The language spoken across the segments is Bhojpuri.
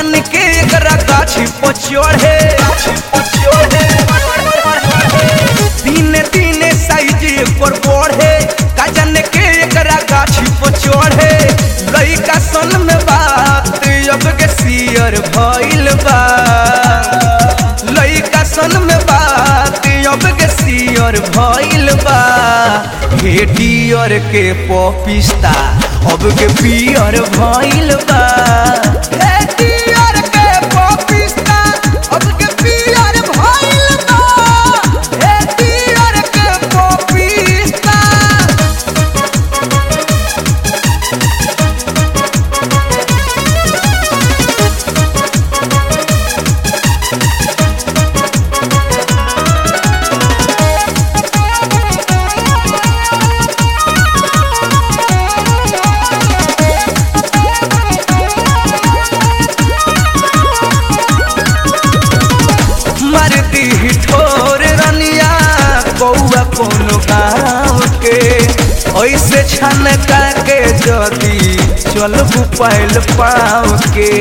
जन के एकरा गाछी पर चढ़े दिन दिन साइज पर बढ़े का जन के एकरा गाछी पर चढ़े लइका सन में बात अब के सियर भइल बा लइका सन में बात अब के सियर भइल बा हे डियर के पपिस्ता अब के पियर भइल बा हे डियर के पपिस्ता अब के पियर भइल बा हे डियर के पपिस्ता मरती ठोर रनिया कौआ कोनो गाँव के ऐसे छनका के जदी चलबू पैल पाँव के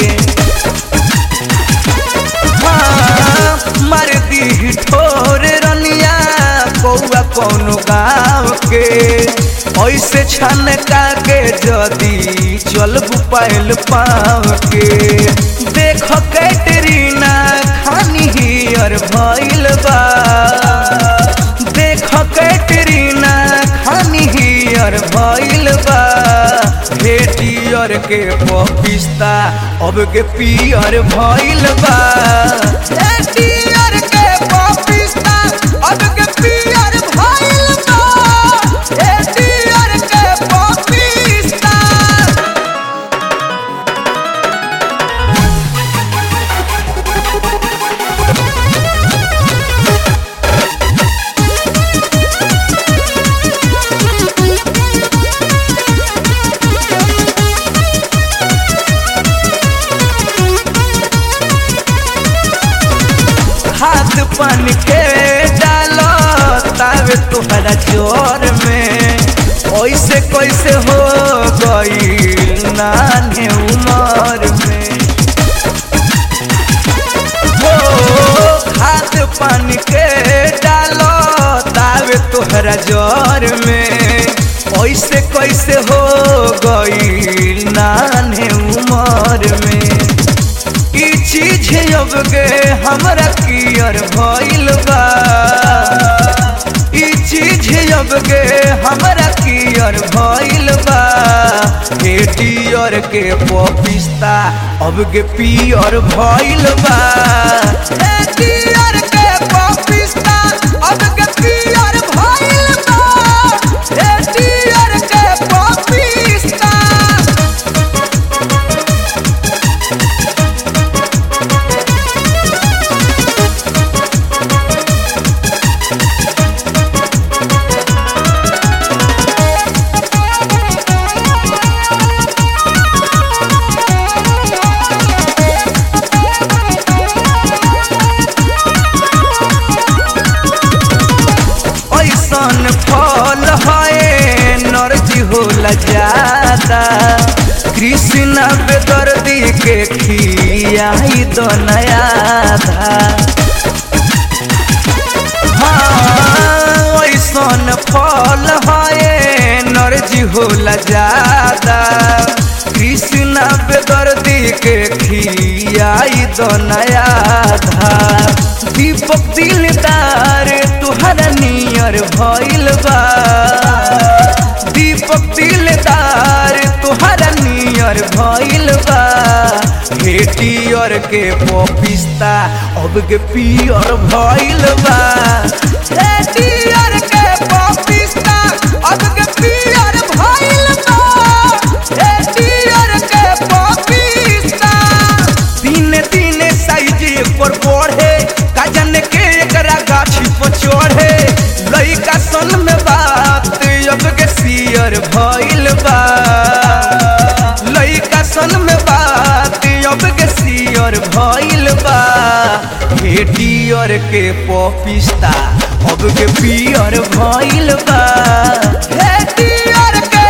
हाँ, मरती ठोर रनिया कौआ कोनो गाँव के ऐसे छनका के जदी चलबू पैल पाँव के देख कैटरीना खानी हियर भइल बा देख कैटरीना खानी हियर भइल बा हे डियर के पपिस्ता अब के पियर भइल बा हे डियर के पपिस्ता अब के पियर भइल बा हे डियर के पपिस्ता हाथ पान के डालो तावे तुहरा जोर में ऐसे कैसे हो गई नाने उमर में हो हाथ पान के डालो तावे तुहरा जोर में ऐसे कैसे हो गई नाने उमर में ई चीज अब के हमरा कियर भइल बा ई चीज अब के हमरा कियर भइल बा हे डियर के पपिस्ता अब के पियर भइल बा हे डियर के पपिस्ता अब के पियर भइल बा हे डियर के पपिस्ता ऐसन फल है नरजी होला ज्यादा कृष्ण बेदर्दी के खियाई तो नया था हाँ ऐसन फल है नरजी होला ज्यादा कृष्ण बेदर्दी के खियाई तो नया था दीपक दिलदार तुहरा नियर भइल बा दीपक दिलदार तुहरा नियर भइल बा हे डियर के पपिस्ता अब के पियर भइल बा हे डियर के पपिस्ता अब के पियर भइल बा हे डियर के पपिस्ता दिन दिन साइज पर बढ़े का जन के एकरा गाछी पर चढ़े लइका सन में बात अब के सियर भइल बा लइका सन में बात अब के सियर भइल बा हे डियर के पपिस्ता अब के पियर भइल बा हे डियर के